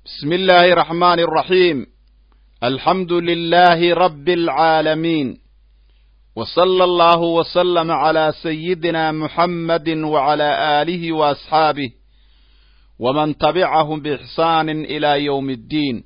بسم الله الرحمن الرحيم الحمد لله رب العالمين وصلى الله وسلم على سيدنا محمد وعلى آله وأصحابه ومن تبعهم بإحسان إلى يوم الدين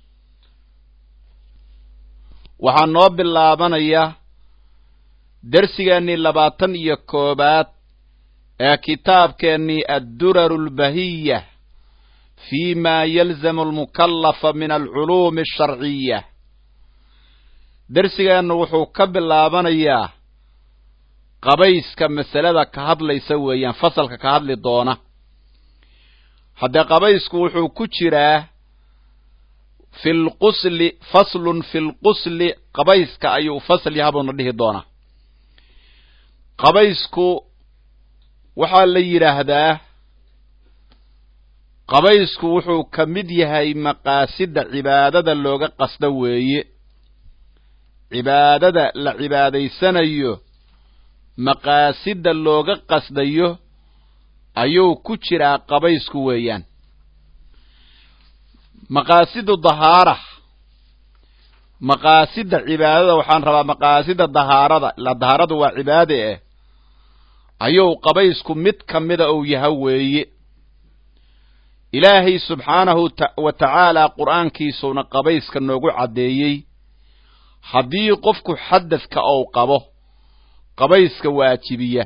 waxaan noo bilaabanayaa dersigeennii labaatan iyo koobaad ee kitaabkeennii adduraru lbahiya fi ma yalzamu almukallafa min alculuumi alsharciya dersigeennu wuxuu ka bilaabanayaa qabayska masalada ka hadlaysa weeyaan fasalka ka hadli doona haddee qabaysku wuxuu ku jiraa fi lqusli faslun fi lqusli qabayska ayuu fasl yahabuuna dhihi doonaa qabaysku waxaa la yidhaahdaa qabaysku wuxuu ka mid yahay maqaasida cibaadada looga qasdo weeye cibaadada la cibaadaysanayo maqaasida looga qasdayo ayuu ku jiraa qabaysku weeyaan maqaasidu dahaara maqaasida cibaadada waxaan rabaa maqaasida dahaarada ilaa dahaaradu waa cibaade eh ayuu qabaysku mid ka mida uu yaha weeye ilaahay subxaanahu wa tacaala qur'aankiisuuna qabayska noogu caddeeyey haddii qofku xadadka ou qabo qabayska waajibiya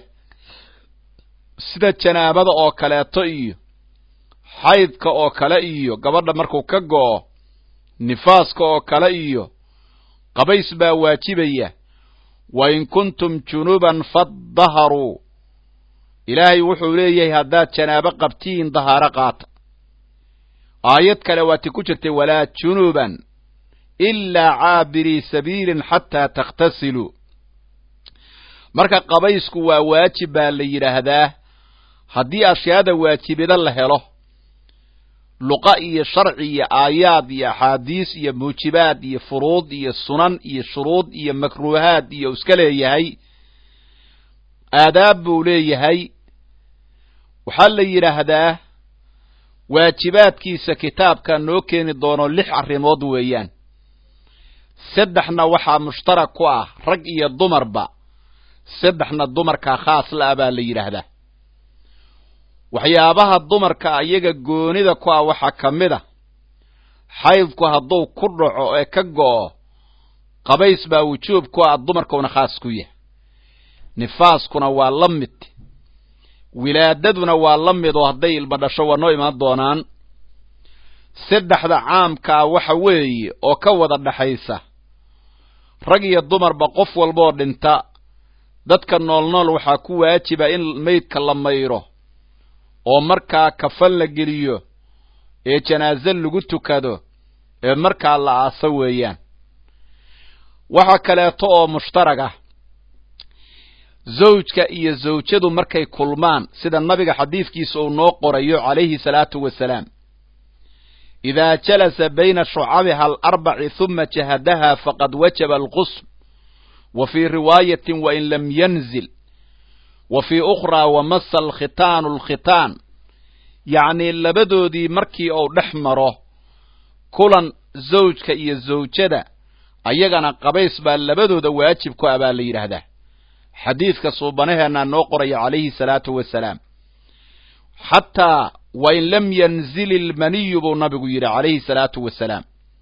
sida janaabada oo kaleeto iyo xaydka oo kale iyo gabadha markuu ka go'o nifaaska oo kale iyo qabays baa waajibaya wa in kuntum junuban fadaharuu ilaahay wuxuu leeyahay haddaad janaabo qabtiin dahaaro qaata aayad kale waati ku jirtay walaa junuban ilaa caabirii sabiilin xataa takhtasiluu marka qabaysku waa waajib baa la yidhaahdaa haddii ashyaada waajibida la helo luqa iyo sharci iyo aayaad iyo axaadiis iyo muujibaad iyo furuud iyo sunan iyo shuruud iyo makruuhaad iyo iska leeyahay aadaab buu leeyahay waxaa la yidhaahdaa waajibaadkiisa kitaabka noo keeni doono lix arrimood weeyaan saddexna waxaa mushtarak ku ah rag iyo dumarba saddexna dumarkaa khaas la-a baa la yidhaahdaa waxyaabaha dumarka iyaga goonida ku ah waxaa ka mid a xaydku hadduu ku dhaco ee ka go'o qabays baa wujuub ku ah dumarkuuna khaas ku yahay nifaaskuna waa la mid wilaadaduna waa la mid oo hadday ilma dhasho waa noo imaan doonaan saddexda caamkaa waxa weeye oo ka wada dhaxaysa rag iyo dumarba qof walbaoo dhinta dadka noolnool waxaa ku waajiba in maydka la mayro oo markaa kafan la geliyo ee janaaze lagu tukado ee markaa la aaso weeyaan waxa kaleeto oo mushtarag ah zawjka iyo zawjadu markay kulmaan sida nabiga xadiidkiisa uu noo qorayo calayhi salaatu wasalaam idaa jalasa bayna shucabiha alarbaci huma jahadaha faqad wajaba alqusl wa fii riwaayatin wain lam yanzil wa fii ukhraa wamasa alkhitaanu alkhitaan yacnii labadoodii markii uu dhex maro kulan zawjka iyo zawjada ayagana qabays baa labadooda waajib ku ah baa la yidhaahdaa xadiidka suubanaheennaa noo qoraya calayhi salaatu wasalaam xataa wain lam yanzil ilmaniyu buu nabigu yidhi calayhi salaatu wasalaam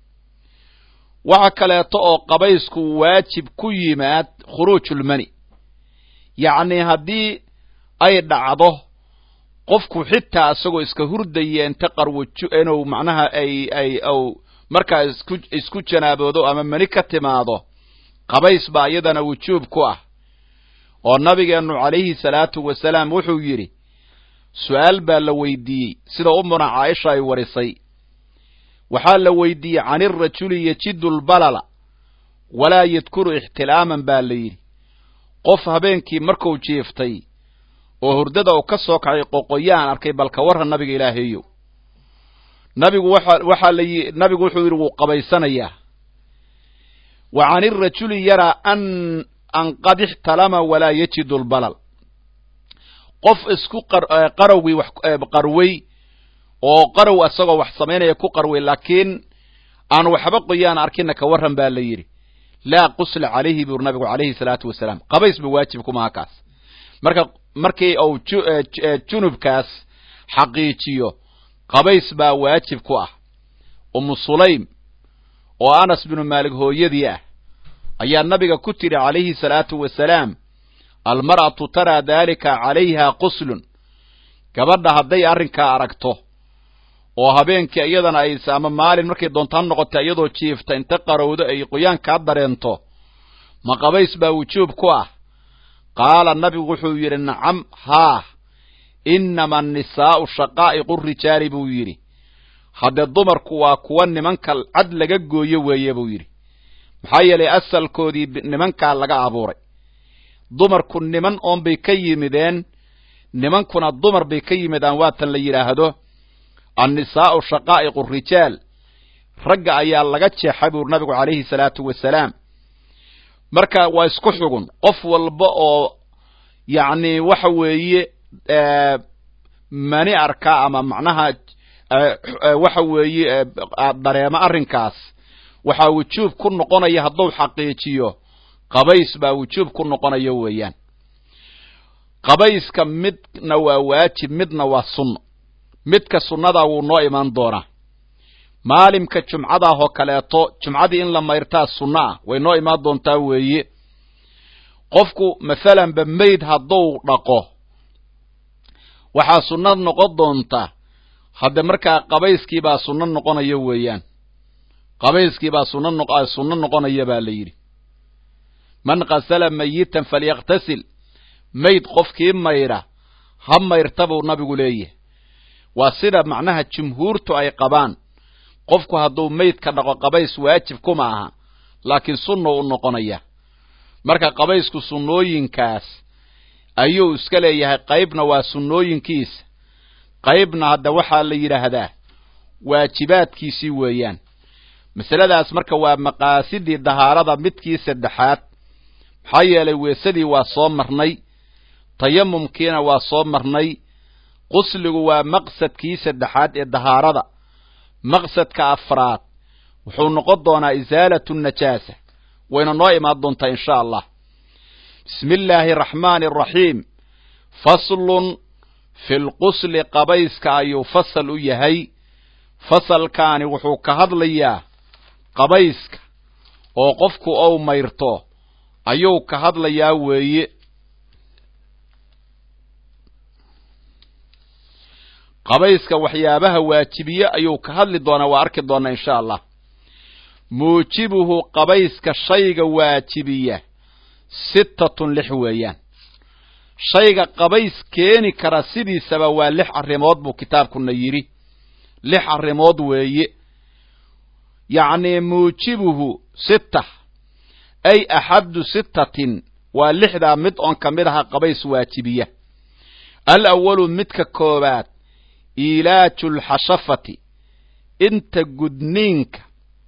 waxa kaleeto oo qabaysku waajib ku yimaad khuruujulmani yacnii haddii ay dhacdo qofku xitaa isagoo iska hurdaya inta qarwajo inuu macnaha ay ay ou markaa isku isku janaaboodo ama mani ka timaado qabays baa iyadana wujuub ku ah oo nabigeennu calayhi salaatu wasalaam wuxuu yidhi su'aal baa la weydiiyey sida umuna caaisha ay warisay waxaa la weydiiyey can irajuli yajidu lbalala walaa yadkuru ixtilaaman baa la yidhi qof habeenkii markuu jiiftay oo hurdada uu ka soo kacay qoqoyaan arkay balka warra nabiga ilaahaeyow nabigu waxa waxaa la yi nabigu wuxuu yidhi wuu qabaysanayaa wa can irajuli yaraa an an qad ixtalama walaa yajidu lbalal qof isku qarowgii wax qarway oo qarow isagoo wax samaynaya ku qarway laakiin aan waxba qoyaan arkina ka warran baa la yidhi laa qusla calayhi buu nabigu calayhi salaatu wasalaam qabaysba waajib kumaha kaas marka markii uu junubkaas xaqiijiyo qabays baa waajib ku ah umu sulaym oo anas binu maalik hooyadii ah ayaa nabiga ku tidhi calayhi salaatu wasalaam almar'atu taraa daalika calayha quslun gabadha hadday arrinkaa aragto oo habeenkii iyadana ay ama maalin markay doontaan noqota iyadoo jiifta inta qarowdo ay qoyaankaa dareento ma qabays baa wujuub ku ah qaala nabigu wuxuu yidhi nacam haa innama annisaa'u shaqaa'iqu rijaali buu yidhi haddee dumarku waa kuwa nimanka cad laga gooyo weeye buu yidhi maxaa yeelay asalkoodii nimankaa laga abuuray dumarku niman oon bay ka yimideen nimankuna dumar bay ka yimidaan waatan la yidhaahdo annisaa'u shaqaa'iqu rijaal ragga ayaa laga jeexay buu nabigu calayhi salaatu wasalaam marka waa isku xugun qof walba oo yacni waxa weeye mani arka ama macnaha waxa weeye dareemo arrinkaas waxaa wujuub ku noqonaya hadduu xaqiijiyo qabays baa wujuub ku noqonaya weeyaan qabayska midna waa waajib midna waa sunno midka sunnadaa wuu noo imaan doonaa maalimka jumcadaah oo kaleeto jumcadii in la mayrtaa sunno ah way noo imaan doontaa weeye qofku mathalanba mayd hadduu dhaqo waxaa sunna noqon doonta hadde markaa qabayskiibaa sunno noqonaya weeyaan qabayskiibaa sunno noq sunno noqonaya baa la yidhi man qasala mayitan falyaktasil mayd qofkii mayra ha mayrta buu nabigu leeyahay waa sida macnaha jumhuurtu ay qabaan qofku hadduu maydka dhaqo qabays waajib kuma aha laakiin sunna u noqonaya marka qabaysku sunnooyinkaas ayuu iska leeyahay qaybna waa sunnooyinkiisa qaybna hadda waxaa la yidhaahdaa waajibaadkiisii weeyaan masaladaas marka waa maqaasidii dahaarada midkii saddexaad maxaa yeelay weesadii waa soo marnay tayamumkiina waa soo marnay qusligu waa maqsadkii saddexaad ee dahaarada maqsadka afraad wuxuu noqon doonaa isaalatu najaasa wayna noo imaan doontaa insha allah bismi illaahi araxmaani araxiim faslun fi lqusli qabayska ayuu fasal u yahay fasalkaani wuxuu ka hadlayaa qabayska oo qofku ou mayrto ayuu ka hadlayaa weeye qabayska waxyaabaha waajibiye ayuu ka hadli doonaa waa arki doonaa insha allah muujibuhu qabayska shayga waajibiya sittatun lix weeyaan shayga qabays keeni kara sidiisaba waa lix arrimood buu kitaabkuna yidhi lix arrimood weeye yacnii muujibuhu sitta ay axaddu sittatin waa lixdaa mid oon ka mid aha qabays waajibiya al awalu midka koobaad iilaaju lxashafati inta gudniinka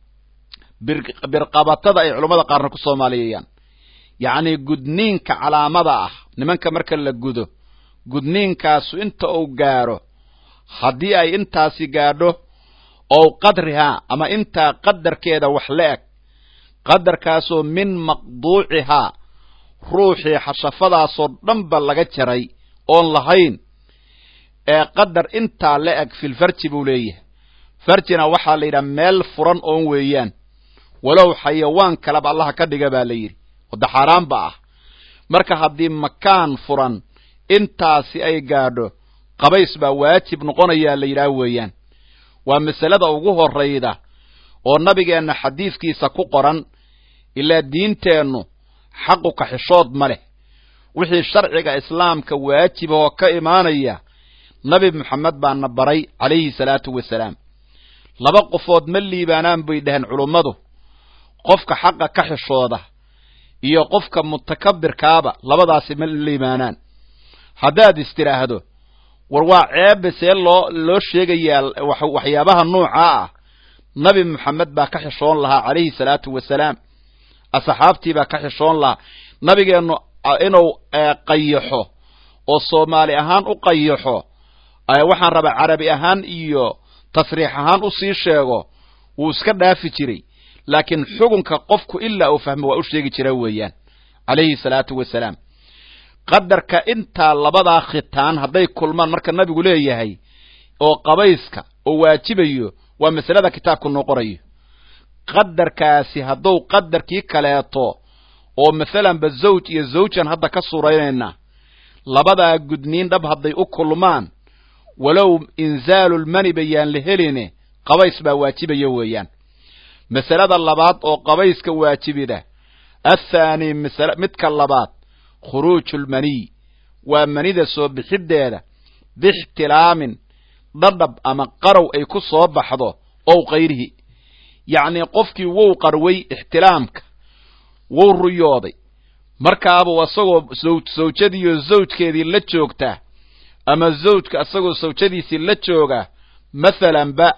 birqabatada ay culammada qaarna ku soomaaliyeeyaan yacnii gudniinka calaamada ah nimanka marka la gudo gudniinkaasu inta uu gaadho haddii ay intaasi gaadho ow qadrihaa ama intaa qadarkeeda wax la eg qadarkaasoo min maqduucihaa ruuxii xashafadaasoo dhanba laga jaray oon lahayn ee qadar intaa la eg filfarji buu leeyahay farjina waxaa la yidhaha meel furan oon weeyaan walow xayawaan kaleba allaha ka dhiga baa la yidhi wadda xaaraanba ah marka haddii makaan furan intaasi ay gaadho qabays baa waajib noqonayaa la yidhaah weeyaan waa masalada ugu horrayda oo nabigeenna xadiidkiisa ku qoran ilaa diinteennu xaqu kaxishood ma leh wixii sharciga islaamka waajibahoo ka imaanaya nabi moxamed baana baray calayhi salaatu wasalaam laba qofood ma liibaanaan bay dhaheen culummadu qofka xaqa ka xishooda iyo qofka mutakabirkaaba labadaasi ma liibaanaan haddaad istidhaahdo war waa ceebbe see loo loo sheegayaa waxyaabaha nuucaa ah nabi moxamed baa ka xishoon lahaa calayhi salaatu wasalaam asxaabtii baa ka xishoon lahaa nabigeennu inuu qayaxo oo soomaali ahaan u qayaxo waxaan rabaa carabi ahaan iyo tasriix ahaan usii sheego wuu iska dhaafi jiray laakiin xukunka qofku ilaa uu fahmo waa u sheegi jira weeyaan calayhi salaatu wasalaam qadarka intaa labadaa khitaan hadday kulmaan marka nabigu leeyahay oo qabayska oo waajibayo waa masalada kitaabku noo qorayo qadarkaasi hadduu qadarkii kaleeto oo masalanba zawj iyo zawjan hadda ka suraynayna labadaa gudniin dhab hadday u kulmaan walow inzaalulmani bayaan la heline qabays baa waajibaya weeyaan masalada labaad oo qabayska waajibida athaani masale midka labaad khuruujulmaniy waa manida soo bixiddeeda biixtilaamin dhadhab ama qarow ay ku soo baxdo ow kayrihi yacnii qofkii wou qarway ixtilaamka wou ruyooday markaabuu isagoo sawjadiiyo zawjkeedii la joogtaa ama zawjka isagoo sawjadiisii la jooga mathalanba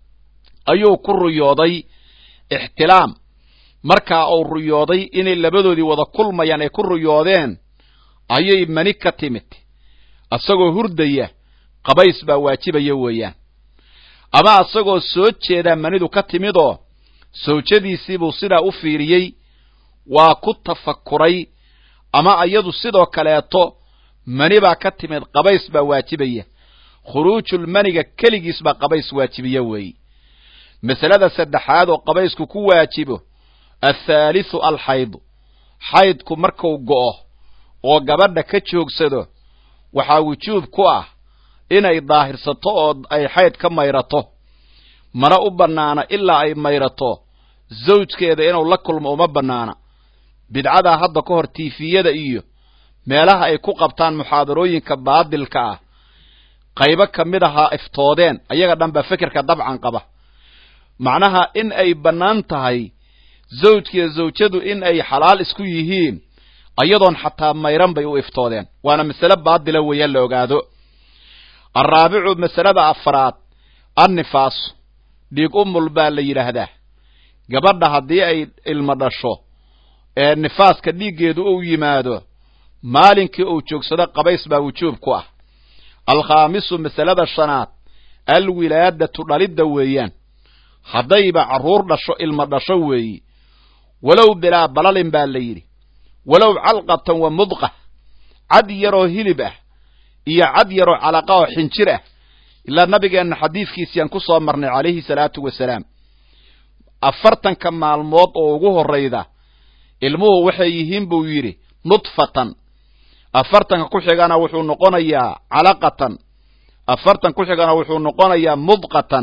ayuu ku ruyooday ixtilaam markaa uu ruyooday inay labadoodii wada kulmayaan ay ku ruyoodeen ayay mani ka timid isagoo hurdaya qabays baa waajibaya weeyaan ama isagoo soo jeedaa manidu ka timidoo sawjadiisiibuu sidaa u fiiriyey waa ku tafakuray ama iyadu sidoo kaleeto mani baa ka timid qabays baa waajibaya khuruujulmaniga keligiis baa qabays waajibiya weeye masalada saddexaad oo qabaysku ku waajibo athaalithu alxaydu xaydku markuu go'o oo gabadha ka joogsado waxaa wujuub ku ah inay daahirsato oo ay xayd ka mayrato mana u bannaana ilaa ay mayrato zawjkeeda inuu la kulmo uma bannaana bidcadaa hadda ka hor tiifiyada iyo meelaha ay ku qabtaan muxaadarooyinka baadilka ah qaybo ka mid ahaa iftoodeen ayaga dhan baa fekerka dabcan qaba macnaha in ay bannaan tahay zawjkiiyo zawjadu in ay xalaal isku yihiin ayadoon xataa mayran bay u iftoodeen waana masale baadila weeyaan la ogaado alraabicu masalada afaraad annifaasu dhiig umul baa la yidhaahdaa gabadha haddii ay ilmo dhasho ee nifaaska dhiiggeedu uu yimaado maalinkii uu joogsado qabays baa wujuub ku ah alkhaamisu masalada shanaad alwilaadatu dhalidda weeyaan haddayba carruur dhasho ilmo dhasho weeyi walow bilaa balalin baa la yidhi walow calqatan wa mudqa cad yaroo hilib ah iyo cad yaroo calaqa oo xinjir ah ilaa nabigeenna xadiidkiisiyaan ku soo marnay calayhi salaatu wasalaam afartanka maalmood oo ugu horrayda ilmuhu waxay yihiin buu yidhi nudfatan afartanka ku xigana wuxuu noqonayaa calaqatan afartan ku xigana wuxuu noqonayaa mudqatan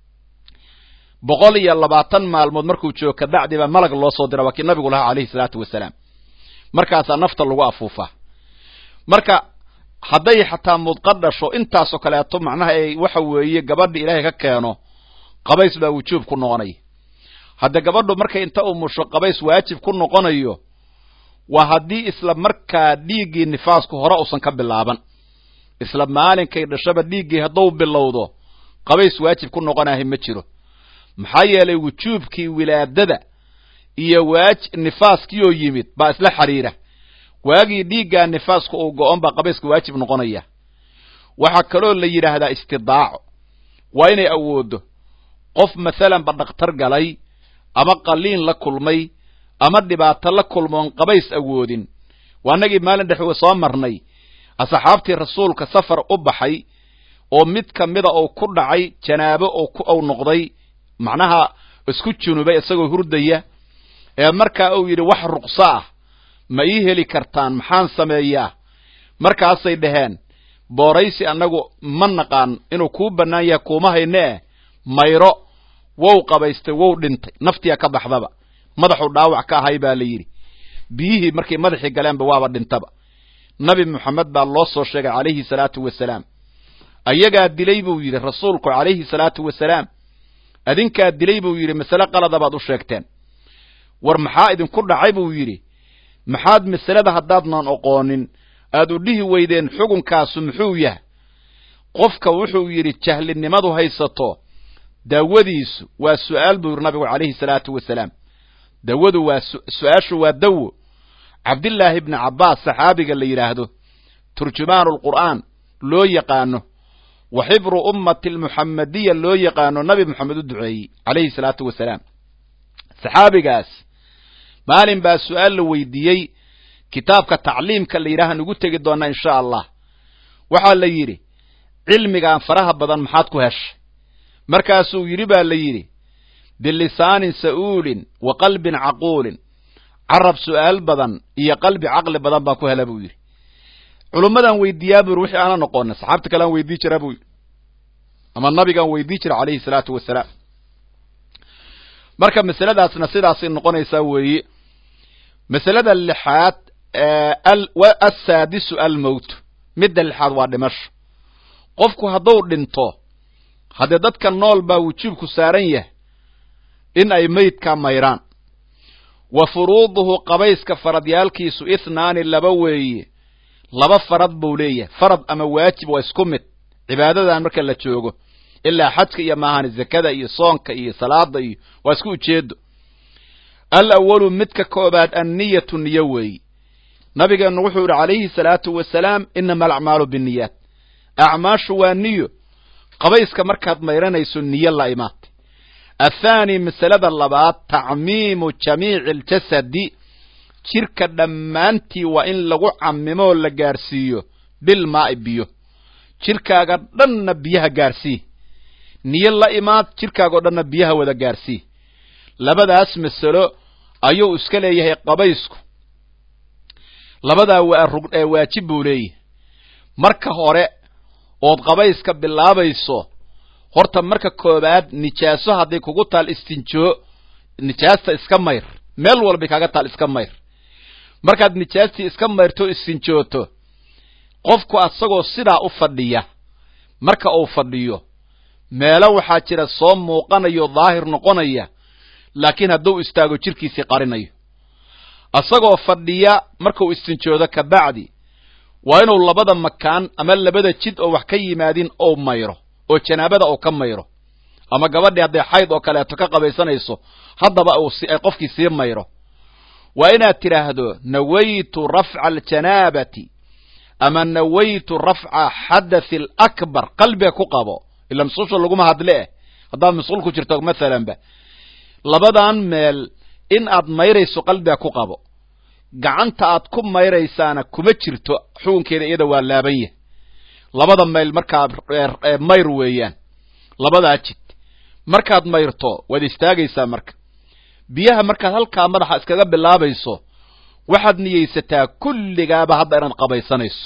boqol iyo labaatan maalmood markuu joogo kabacdiba malag loo soo dira waa kii nabigu lahaa calayhi salaatu wasalaam markaasaa nafta lagu afuufaa marka hadday xataa mudqa dhasho intaasoo kaleeto macnaha ay waxa weeye gabadha ilaahay ka keeno qabays baa wujuub ku noqonaya hadda gabadhu markay inta umusho qabays waajib ku noqonayo waa haddii isla markaa dhiiggii nifaasku hore usan ka bilaaban isla maalinkay dhashaba dhiiggii hadduu bilowdo qabays waajib ku noqonahay ma jiro maxaa yeelay wujuubkii wilaadada iyo waaj nifaaskiioo yimid baa isla xidhiira waagii dhiiggaa nifaaska uu go-on baa qabayska waajib noqonaya waxaa kaloo la yidhaahdaa istidaaco waa inay awooddo qof masalanba dhakhtar galay ama qaliin la kulmay ama dhibaato la kulmoon qabays awoodin waa annagii maalin dhex soo marnay asxaabtii rasuulka safar u baxay oo mid ka mida uu ku dhacay janaabo ou noqday macnaha isku junubay isagoo hurdaya ee markaa uu yidhi wax ruqso ah ma ii heli kartaan maxaan sameeyaa markaasay dhaheen booraysi annagu ma naqaan inuu kuu bannaan yahay kuuma hayne eh mayro wow qabaystay wow dhintay naftiya ka baxdaba madaxuu dhaawac ka ahay baa la yidhi biyihii markay madaxii galeenba waaba dhintaba nabi moxamed baa loo soo sheegay calayhi salaatu wasalaam ayagaa dilay buu yidhi rasuulku calayhi salaatu wasalaam adinkaa dilay buu yidhi masale qalada baad u sheegteen war maxaa idinku dhacay buu yidhi maxaad masalada haddaadnan oqoonin aad u dhihi weydeen xukunkaasu muxuu yahay qofka wuxuu yidhi jahlinimadu haysato daawadiisu waa su'aal buu yidhi nabigu calayhi salaatu wasalaam dawadu waa su-aashu waa dawo cabdillaahi ibni cabbaas saxaabiga la yidhaahdo turjumaanu lqur'aan loo yaqaano wa xibru ummati almuxamadiya loo yaqaano nabi moxamed u duceeyey calayhi salaatu wasalaam saxaabigaas maalin baa su-aal la weydiiyey kitaabka tacliimka la yidhaha nugu tegi doonaa insha allah waxaa la yidhi cilmigaan faraha badan maxaad ku heshay markaasuu yidhi baa la yidhi bilisaanin sa'uulin wa qalbin caquulin carab su'aal badan iyo qalbi caqli badan baan ku hela buu yidhi culummadaan weydiiyaa buu yidhi wixii aanan noqonin saxaabta kale aan weydii jiraa buu yidhi ama nabigaan weydii jira calayhi salaatu wasalaam marka masaladaasna sidaasay noqonaysaa weeye masalada lixaad assaadisu almowt midda lixaad waa dhimasho qofku hadduu dhinto haddee dadka nool baa wujuubku saaran yahay in ay meydkaa mayraan wa furuuduhu qabayska faradyaalkiisu ithnaani laba weeye laba farad buu leeyahay farad ama waajib waa isku mid cibaadadan marka la joogo ilaa xajka iyo maahani zakada iyo soonka iyo salaada iyo waa isku ujeedo al awalu midka koobaad anniyatu niyo weeye nabigeennu wuxuu yidhi calayhi salaatu wasalaam inama alacmaalu binniyaat acmaashu waa niyo qabayska markaad mayranayso niyo la imaatay athaani masalada labaad tacmiimu jamiici aljasadi jirka dhammaantii waa in lagu cammimoo la gaarsiiyo bilmaa'i biyo jirkaaga dhanna biyaha gaarsii niyo la imaad jirkaagao dhanna biyaha wada gaarsii labadaas masalo ayuu iska leeyahay qabaysku labadaa waa waajib buu leeyahay marka hore ood qabayska bilaabayso horta marka koobaad nijaaso hadday kugu taal istinjoo nijaasta iska mayr meel walbay kaaga taal iska mayr markaad nijaastii iska mayrto istinjooto qofku asagoo sidaa u fadhiya marka uu fadhiyo meelo waxaa jira soo muuqanayo daahir noqonaya laakiin hadduu istaago jirkiisii qarinayo asagoo fadhiya markuu istinjoodo kabacdi waa inuu labada makaan ama labada jid oo wax ka yimaadin ou mayro oo janaabada uu ka mayro ama gabadhii hadday xayd oo kaleeto ka qabaysanayso haddaba uu qofkii sii mayro waa inaad tidhaahdo nawaytu rafca aljanaabati ama nawaytu rafca xadathi alakbar qalbiga ku qabo ila masuusha laguma hadle eh haddaad masquul ku jirto mathalanba labadan meel in aad mayrayso qalbiga ku qabo gacanta aad ku mayraysaana kuma jirto xukunkeeda iyada waa laaban yahay labada mayl markaa mayr weeyaan labadaa jid markaad mayrto waad istaagaysaa marka biyaha markaad halkaa madaxa iskaga bilaabayso waxaad niyeysataa kulligaaba hadda inaad qabaysanayso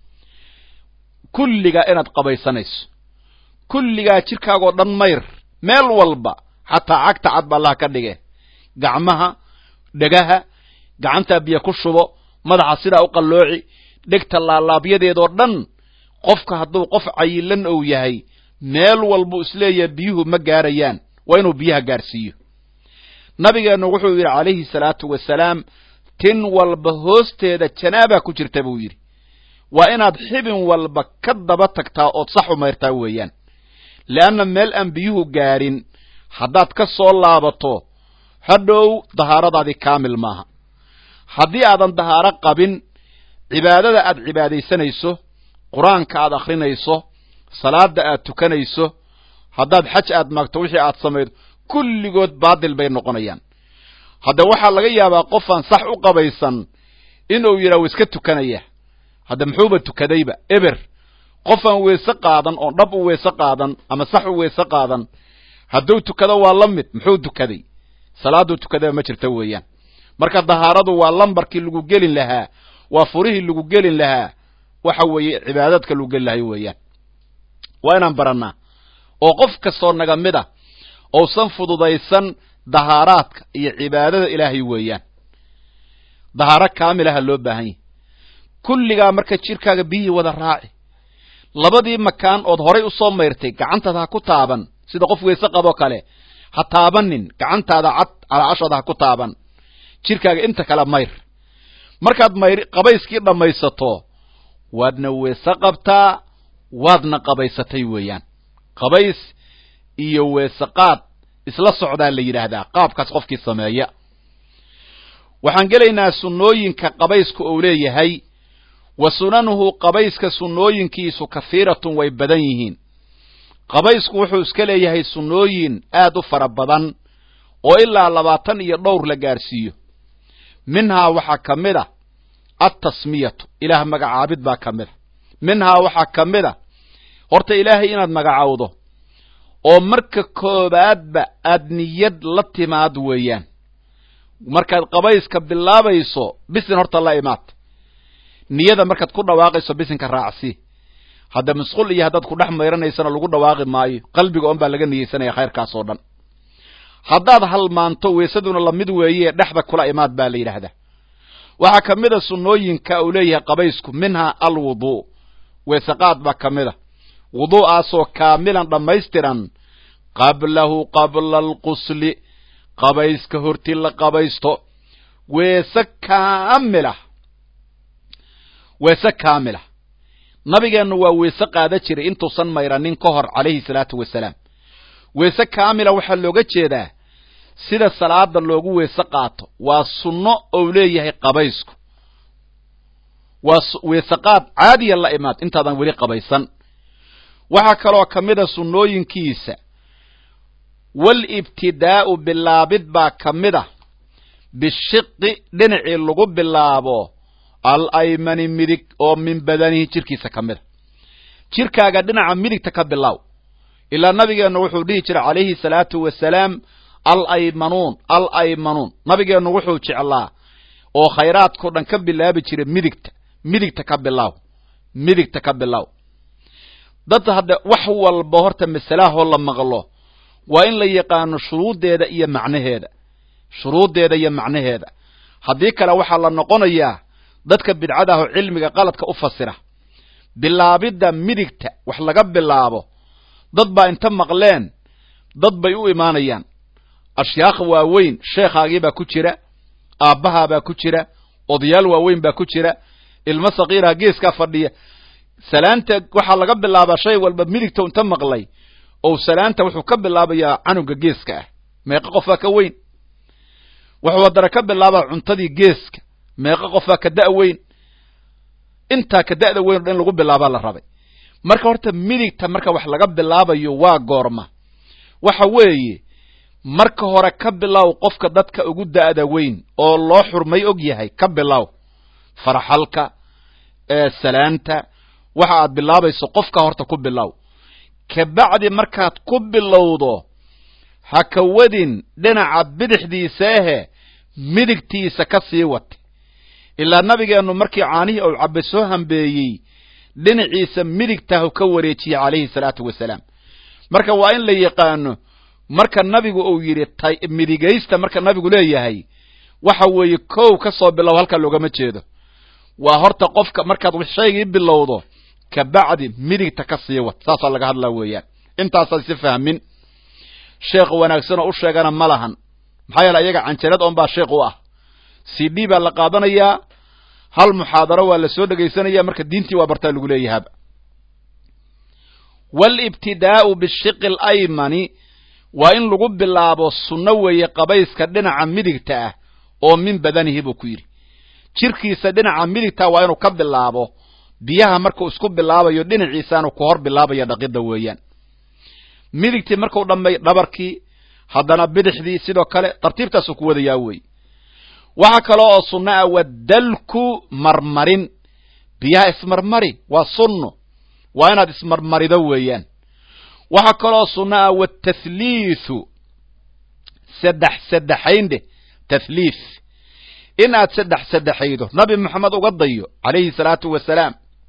kulligaa inaad qabaysanayso kulligaa jirkaagoo dhan mayr meel walba xataa cagta cad ba allaha ka dhige gacmaha dhegaha gacantaa biyo ku shubo madaxa sidaa u qallooci dhegta laalaabyadeedoo dhan qofka hadduu qof cayilan ou yahay meel walbuu isleeyahay biyuhu ma gaarayaan waa inuu biyaha gaarsiiyo nabigeennu wuxuu yidhi calayhi salaatu wasalaam tin walba hoosteeda janaaba ku jirta buu yidhi waa inaad xibin walba ka daba tagtaa ood sax u mayrtaa weeyaan leanna meel aan biyuhu gaarin haddaad ka soo laabato hadhow dahaaradaadii kaamil maaha haddii aadan dahaaro qabin cibaadada aad cibaadaysanayso qur-aanka aad akhrinayso salaada aad tukanayso haddaad xaj aad maagto wixii aad samaydo kulligood baadil bay noqonayaan hadda waxaa laga yaabaa qofaan sax u qabaysan inuu yidhaha wa iska tukanaya hadda muxuuba tukadayba eber qofaan weese qaadan oon dhab u weese qaadan ama sax u weese qaadan hadduu tukado waa la mid muxuu tukaday salaaduu tukadaba ma jirta weeyaan marka dahaaradu waa lambarkii lagu gelin lahaa waa furihii lagu gelin lahaa waxa weeye cibaadadka lagu geli lahay weeyaan waa inaan barannaa oo qof kastoo naga mid ah ousan fududaysan dahaaraadka iyo cibaadada ilaahay weeyaan dahaaro kaamilaha loo baahan yahy kulligaa marka jirkaaga biyihii wada raaci labadii makaan ood horay usoo mayrtay gacantaada ha ku taaban sida qof weyse qaboo kale ha taabanin gacantaada cad calaacashooda ha ku taaban jirkaaga inta kale mayr markaad mayr qabayskii dhammaysato waadna weese qabtaa waadna qabaysatay weeyaan qabays iyo weese qaad isla socdaa la yidhaahdaa qaabkaas qofkii sameeya waxaan gelaynaa sunnooyinka qabayska uu leeyahay wa sunanuhu qabayska sunnooyinkiisu kahiiratun way badan yihiin qabaysku wuxuu iska leeyahay sunnooyin aad u fara badan oo ilaa labaatan iyo dhowr la gaarsiiyo minhaa waxaa ka mid a altasmiyatu ilaah magacaabid baa ka mid a minhaa waxaa ka mid a horta ilaahay inaad magacowdo oo marka koobaadba aad niyad la timaad weeyaan markaad qabayska bilaabayso bisin horta la imaad niyada markaad ku dhawaaqayso bisinka raacsi hadda musqul iyo haddaad ku dhex mayranaysana lagu dhawaaqi maayo qalbiga on baa laga niyeysanaya khayrkaas oo dhan haddaad halmaanto weysaduna lamid weeye dhexda kula imaad baa la yidhaahdaa waxaa ka mid a sunnooyinka uu leeyahay qabaysku minhaa alwuduu weesaqaad baa ka mid a wuduu'aasoo kaamilan dhammaystiran qablahu qabla alqusli qabayska horti la qabaysto weese kaamilah weese kaamilah nabigeennu waa weese qaada jiray intuusan mayranin ka hor calayhi salaatu wasalaam weese kaamila waxaa looga jeedaa sida salaada loogu weese qaato waa sunno ou leeyahay qabaysku waa weeseqaad caadiya la imaad intaadan weli qabaysan waxaa kaloo ka mid a sunnooyinkiisa walibtidaa'u bilaabid baa ka mid ah bishiqi dhinacii lagu bilaabo al aymani midig oo min badanihi jirkiisa ka mid a jirkaaga dhinaca midigta ka bilaaw ilaa nabigeennu wuxuu dhihi jiray calayhi salaatu wasalaam al aymanuun al aymanuun nabigeennu wuxuu jeclaa oo khayraadkao dhan ka bilaabi jiray midigta midigta ka bilaaw midigta ka bilaaw dad hadda wax walba horta masalahoo la maqlo waa in la yaqaano shuruuddeeda iyo macnaheeda shuruuddeeda iyo macnaheeda haddii kale waxaa la noqonayaa dadka bidcada ah oo cilmiga qaladka u fasira bilaabidda midigta wax laga bilaabo dad baa inta maqleen dad bay u imaanayaan ashyaakh waaweyn sheekhaagii baa ku jira aabbahaabaa ku jira odayaal waaweyn baa ku jira ilmo sakiiraha geeskaa fadhiya salaanta waxaa laga bilaabaa shay walba midigta inta maqlay ou salaanta wuxuu ka bilaabayaa canuga geeska ah meeqo qofaa ka weyn wuxuu haddana ka bilaabaa cuntadii geeska meeqo qofaa ka da' weyn intaa ka da'da weyn o dhan in lagu bilaabaa la rabay marka horta midigta marka wax laga bilaabayo waa goorma waxa weeye marka hore ka bilow qofka dadka ugu da'da weyn oo loo xurmay og yahay ka bilow farxalka salaanta waxa aad bilaabayso qofka horta ku bilow kabacdi markaad ku bilowdo ha ka wadin dhinaca bidixdiisa ahe midigtiisa ka sii wata ilaa nabigeennu markii caanihii ou cabbe soo hambeeyey dhinaciisa midigtahu ka wareejiyey calayhi salaatu wasalaam marka waa in la yaqaano marka nabigu uu yidhi midigaysta marka nabigu leeyahay waxa weeye kow ka soo bilow halkaa loogama jeedo waa horta qofka markaad shaygii bilowdo kabacdi midigta ka sii wat saasaa laga hadlaa weeyaan intaasaan si fahmin sheekh wanaagsan oo u sheegana ma lahan maxaa yeele ayaga canjalad oon baa sheekh u ah c d baa la qaadanayaa hal muxaadaro waa la soo dhegaysanaya marka diintii waa bartaa lagu leeyahaaba waalibtidaa'u bishiqi alaymani waa in lagu bilaabo sunno weeye qabayska dhinaca midigta ah oo min badanihi buu ku yidhi jirkiisa dhinaca midigta waa inuu ka bilaabo biyaha markuu isku bilaabayo dhinaciisaanu ku hor bilaabaya dhaqidda weeyaan midigtii markuu dhammay dhabarkii haddana bidixdii sidoo kale tartiibtaasuu ku wadayaa wey waxaa kale oo sunno ah wadalku marmarin biyaha ismarmari waa sunno waa inaad ismarmarido weeyaan waxaa kaloo sunno ah watathliithu saddex saddexayn dheh tathliith in aad saddex saddexaydo nabi moxamed uga dayo calayhi salaatu wasalaam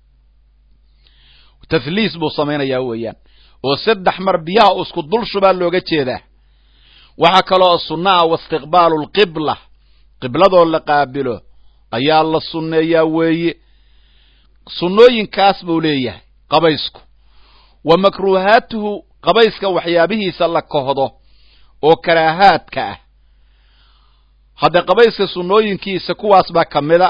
tathliis buu samaynayaa weeyaan oo saddex mar biyaha u isku dul shubaa looga jeedaa waxaa kaloo sunno ah waistiqbaalu lqibla qibladoo la qaabilo ayaa la sunneeyaa weeye sunnooyinkaas buu leeyahay qabaysku wa makruuhaatuhu qabayska waxyaabihiisa la kohdo oo karaahaadka ah hadda qabayska sunnooyinkiisa kuwaas baa ka mida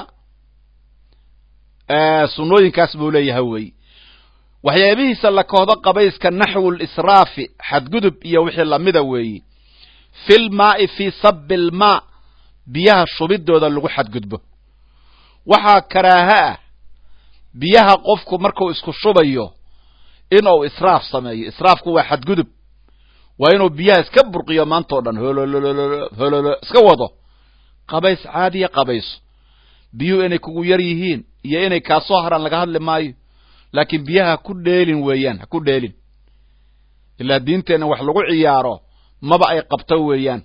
sunnooyinkaas buu leeyahay weeye waxyaabihiisa la kohdo qabayska naxwu lisraafi xadgudub iyo wixii lamida weeye fil maa'i fii sabi lmaa biyaha shubidooda lagu xadgudbo waxaa karaaha ah biyaha qofku markuu isku shubayo inuu israaf sameeyo israafku waa xadgudub waa inuu biyaha iska burqiyo maantao dhan hololololo hololo iska wado qabays caadiya qabayso biyuhu inay kugu yar yihiin iyo inay kaasoo haraan laga hadli maayo laakiin biyaha ha ku dheelin weeyaan ha ku dheelin ilaa diinteenna wax lagu ciyaaro maba ay qabto weeyaan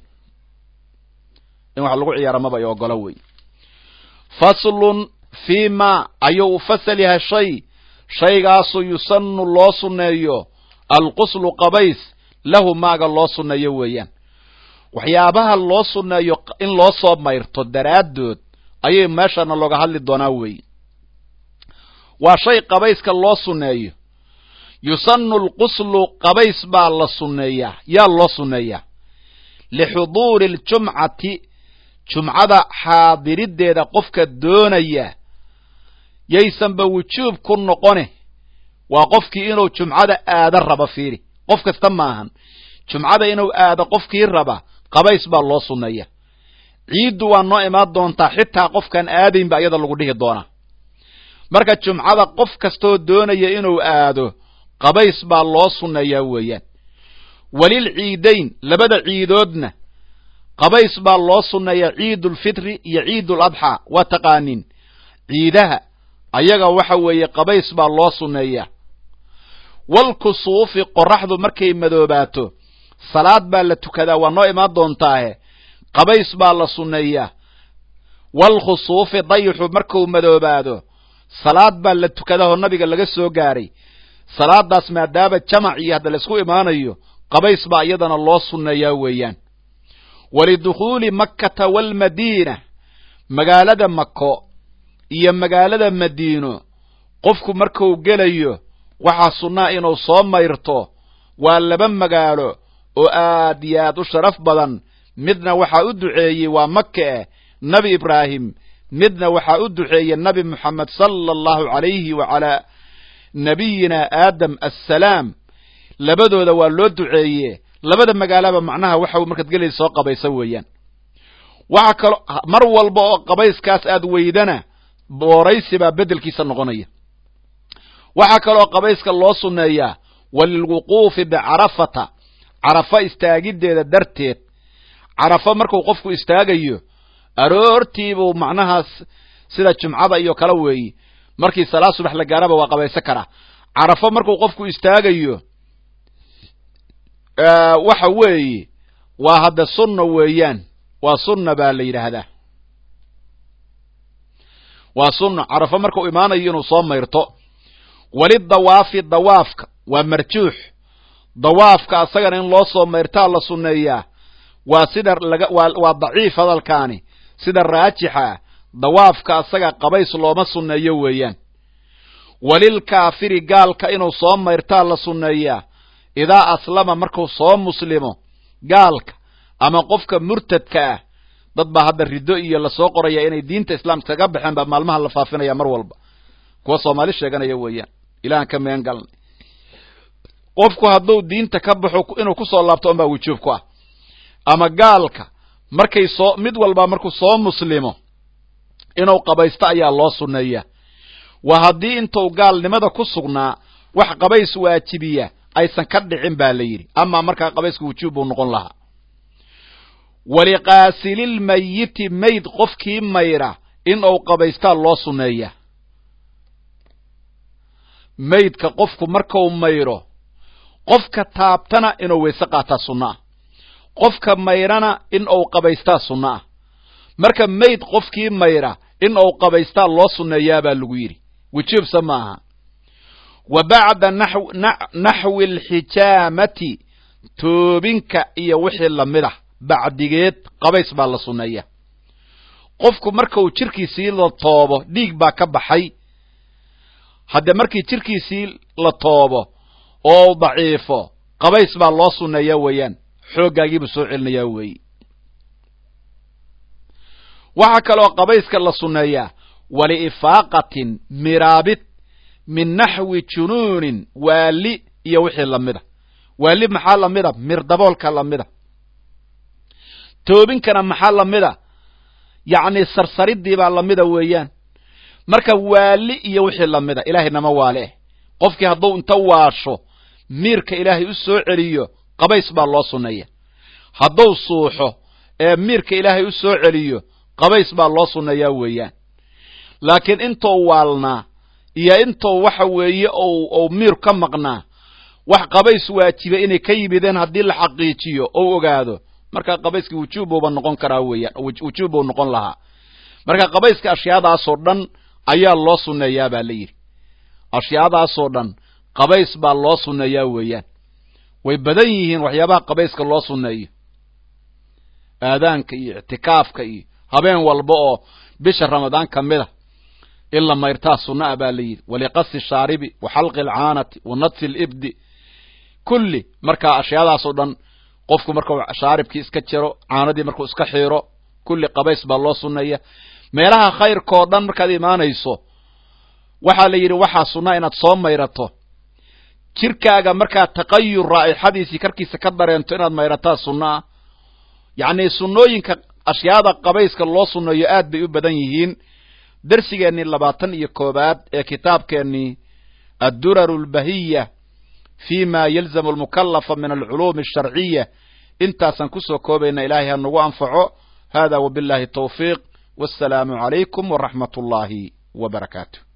in wax lagu ciyaaro maba ay ogolo wey faslun fii ma ayuu u fasal yahay shay shaygaasoo yusanu loo sunneeyo alquslu qabays lahu maaga loo sunneeyo weeyaan waxyaabaha loo sunneeyo in loo soo mayrto daraaddood ayay meeshana looga hadli doonaa weeye waa shay qabayska loo sunneeyo yusanu lquslu qabays baa la sunneeyaa yaa loo sunneeyaa lixuduuri aljumcati jumcada xaadiriddeeda qofka doonaya yaysanba wujuub ku noqone waa qofkii inuu jumcada aado raba fiiri qof kasta maahan jumcada inuu aado qofkii raba qabays baa loo sunneeya ciiddu waa noo imaan doontaa xitaa qofkaan aadaynba iyada lagu dhihi doonaa marka jumcada qof kastoo doonaya inuu aado qabays baa loo sunneeyaa weeyaan walil ciidayn labada ciidoodna qabays baa loo sunneeyaa ciidulfitri iyo ciidul adxaa waa taqaaniin ciidaha ayaga waxa weeye qabays baa loo sunneeyaa walkusuufi qoraxdu markay madoobaato salaad baa la tukadaa waa noo imaan doontaahe qabays baa la sunneeyaa walkhusuufi dayixu markuu madoobaado salaad baa la tukadaoo nabiga laga soo gaaray salaadaas maadaama jamac iyo hadda laisku imaanayo qabays baa iyadana loo sunneeyaa weeyaan walidukhuuli makkata waalmadiina magaalada mako iyo magaalada madiino qofku markuu gelayo waxaa sunnaa inuu soo mayrto waa laba magaalo oo aad iyo aad u sharaf badan midna waxaa u duceeyey waa maka eh nebi ibraahim midna waxaa u duceeyey nebi moxamed sala allahu calayhi wa calaa nabiyina aadam assalaam labadooda waa loo duceeye labada magaalaba macnaha waxa markaad gelaysa soo qabaysa weeyaan waxa kaloo mar walba oo qabayskaas aad weydana booraysi baa beddelkiisa noqonaya waxaa kaloo qabayska loo sunneeyaa walilwuquufi bicarafata carafa istaagiddeeda darteed carafa markuu qofku istaagayo aroortiibuu macnahaas sida jumcada iyo kale weeye markii salaad subax la gaaraba waa qabaysan karaa carafo markuu qofku istaagayo waxa weeye waa hadda sunna weeyaan waa sunna baa la yidhaahdaa waa sunna carafo markuu imaanayo inuu soo mayrto walidawaafi dawaafka waa marjuux dawaafka asagana in loo soo mayrtaa la sunneeyaa waa sida laga waa waa daciif hadalkaani sida raajixa dawaafka asaga qabays looma sunneeyo weeyaan walilkaafiri gaalka inuu soo mayrtaa la sunneeyaa idaa aslama markuu soo muslimo gaalka ama qofka murtadka ah dad baa hadda riddo iyo lasoo qoraya inay diinta islaamka kaga baxeen baa maalmaha la faafinaya mar walba kuwa soomaali sheeganaya weeyaan ilahan ka meen galnay qofku hadduu diinta ka baxo inuu kusoo laabto unbaa wujuub ku ah ama gaalka markay soo mid walba markuu soo muslimo inuu qabaysto ayaa loo sunneeyaa waa haddii intuu gaalnimada ku sugnaa wax qabays waajibiya aysan ka dhicin baa la yidhi amaa markaa qabayska wujuub buu noqon lahaa waliqaasililmayiti mayd qofkii mayra in uu qabaystaa loo sunneeyaa maydka qofku markuu mayro qofka taabtana inuu weyse qaataa sunno ah qofka mayrana in uu qabaystaa sunno ah marka mayd qofkii mayra in uu qabaystaa loo sunneeyaabaa lagu yidhi wujuubsa ma aha wa bacda naxwi alxijaamati toobinka iyo wixii lamid ah bacdigeed qabays baa la sunneeya qofku markuu jirkiisii la toobo dhiig baa ka baxay hadde markii jirkiisii la toobo oo daciifo qabays baa loo sunneeyaa weeyaan xooggaagiibuu soo celinayaa weeye waxaa kaloo qabayska la sunneeyaa waliifaaqatin miraabid min naxwi junuunin waali iyo wixii lamida waali maxaa lamida mirdaboolka lamida toobinkana maxaa lamida yacni sarsaridii baa lamida weeyaan marka waali iyo wixii lamida ilaahay nama waale eh qofkii hadduu inta waasho miirka ilaahay u soo celiyo qabays baa loo sunneeya hadduu suuxo ee miirka ilaahay u soo celiyo qabays baa loo sunneeyaa weeyaan laakiin intuu waalnaa iyo intuu waxa weeye ou miir ka maqnaa wax qabays waajiba inay ka yimideen haddii la xaqiijiyo ou ogaado markaa qabayskii wujuubuuba noqon karaa weeyaan wujuub buu noqon lahaa marka qabayska ashyaadaasoo dhan ayaa loo sunneeyaa baa la yidhi ashyaadaasoo dhan qabays baa loo sunneeyaa weeyaan way badan yihiin waxyaabaha qabayska loo sunneeyo aadaanka iyo ictikaafka iyo habeen walba oo bisha ramadaan ka mid a in la mayrtaa sunna a baa la yidhi waliqasi shaaribi wa xalqi alcaanati wa nadfi libdi kulli markaa ashyaadaasoo dhan qofku markuu shaaribkii iska jiro caanadii markuu iska xiiro kulli qabays baa loo sunneeya meelaha khayrkao dhan markaad imaanayso waxaa la yidhi waxaa sunna inaad soo mayrato jirkaaga markaad taqayur raa'ixadiisii karkiisa ka dareento inaad mayrataa sunna ah yacnii sunnooyinka ashyaada qabayska loo sunneeyo aad bay u badan yihiin darsigeennii labaatan iyo koobaad ee kitaabkeennii adduraru albahiya fi ma yalzamu almukallafa min alculuumi alsharciya intaasaan kusoo koobayna ilaahay ha nagu anfaco hada wabillahi tawfiiq wassalaamu calaykum waraxmat ullaahi wa barakaatu